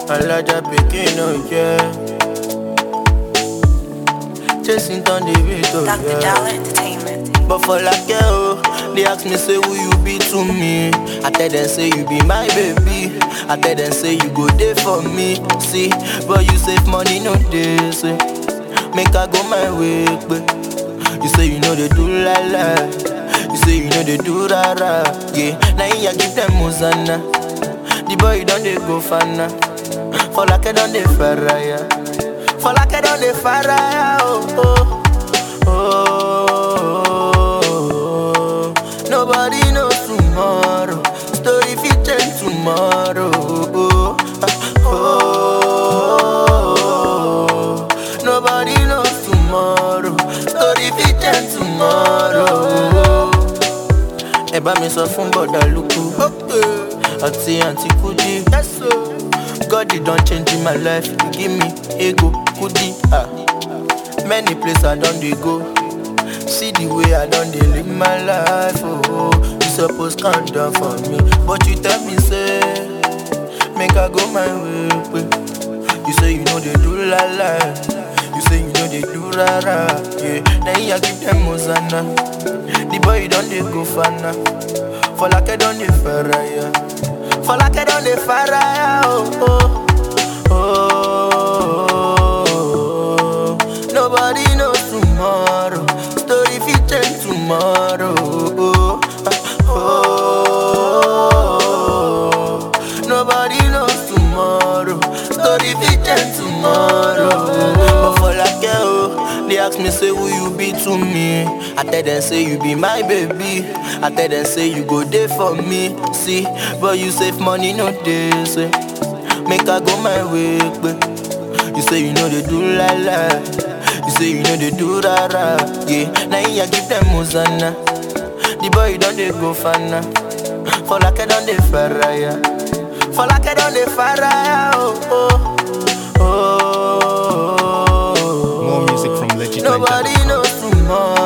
Alaja pikin, oh yeah. Chasing down the beat, oh Dr. yeah. Dollar Entertainment. But for like oh, they ask me say who you be to me. I tell them say you be my baby. I tell them say you go there for me. See, but you save money no day. Say, make I go my way, but you say you know they do la la. You say you know they do ra ra. Yeah, now you give them Muzana. The boy don't they go fana. For like I don't they faraya. For like I don't they faraya. Oh oh. Oh, nobody knows tomorrow. Story fit change tomorrow. Oh, oh, nobody knows tomorrow. Story fit change tomorrow. Ẹ bá mi sọ fún bọ̀dà lukú àti àǹtí kúdí. God you don change in my life, you give me ego kudi. Ah. Many places I don dey go. See the way I done dey live my life, oh You suppose calm down for me But you tell me say Make I go my way, way. You say you know they do la la You say you know they do ra ra Yeah, then you give them Hosanna The boy don't they go fana For like I don't they faraya For like I don't they faraya, oh oh Oh, nobody knows tomorrow. Story fit change tomorrow. Oh, oh, nobody knows tomorrow. Story fit change tomorrow. But for like oh, they ask me say who you be to me. I tell them say you be my baby. I tell them say you go there for me. See, but you save money no day. Say, make I go my way, but you say you know they do la la. You say you know they do ra ra. Yeah, now you give them Hosanna. The boy don't they go fana. For like I don't they faraya. For like I don't they faraya. Oh oh oh. More music from Legit Nobody knows tomorrow.